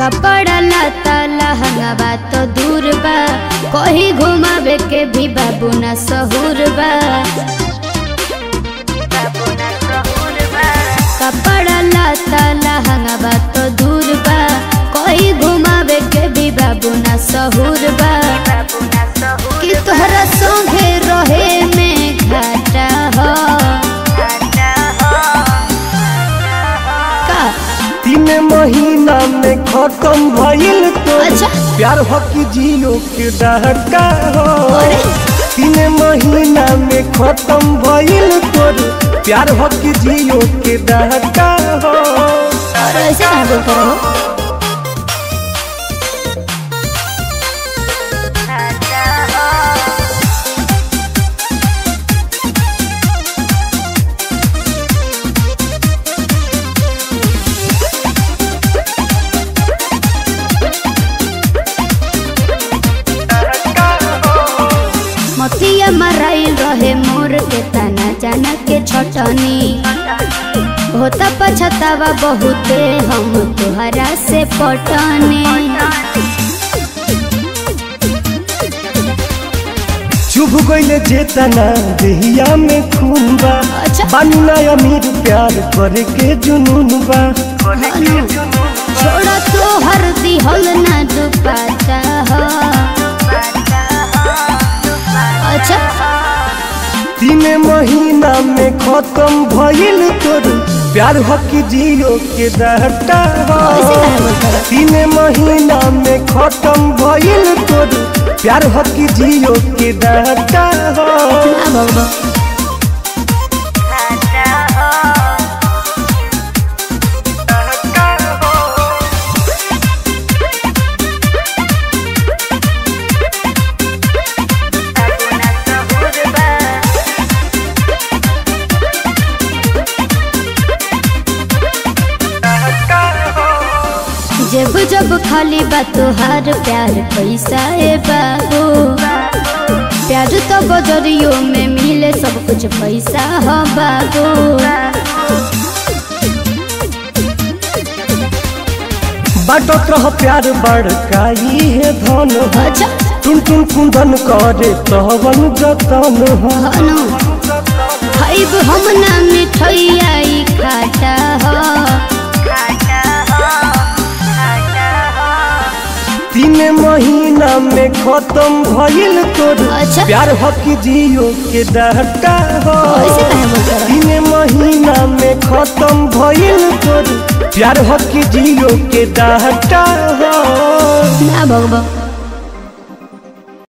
कपड़ा लता लहंगा तो दूर बा कहीं घुमावे के भी बाबू ना सहूर बा कपड़ा लता लहंगा तो दूर बा कहीं घुमावे के भी बाबू ना सहूर बा कि तोहरा संगे रहे में घाटा हो का तीन महीना में खत्म भइल तो अच्छा। प्यार हो कि जियो के डहका हो अरे। तीन महीना में खत्म भइल तो प्यार हो कि जियो के डहका हो और ऐसे कहाँ बोलते रहो मतिया मराइल रहे मोर के तना जाना के छटनी होता पछतावा बहुते हम तुहरा से पटने चुभ गइले जेतना देहिया में खून बा अच्छा। बानी ना अमीर प्यार करे के जुनून बा छोड़ा तो हर दिहल ना दुपाता हो अच्छा तीन महीना में खत्म भइल तोर प्यार हो कि जियो के दहटा हो ऐसे काहे बोलता है? तीन महीना में खत्म भइल तोर प्यार हो कि जियो के दहटा हो ना भगवा जब जब खाली बा तुहार प्यार पैसा है बाबू प्यार तो बजरियो में मिले सब कुछ पैसा हो बाबू बाटत रह प्यार बड़काई है धन हो अच्छा टुन टुन कुंदन करे तवन जतन हो हनु खाइब हम ना मिठैया ई खाटा हो तीन महीना में खत्म भइल तोर अच्छा। प्यार हो कि जियो के दहटा हो ऐसे काहे बोलता रहा? तीन महीना में खत्म भइल तोर प्यार हो कि जियो के दहटा हो ना भगवा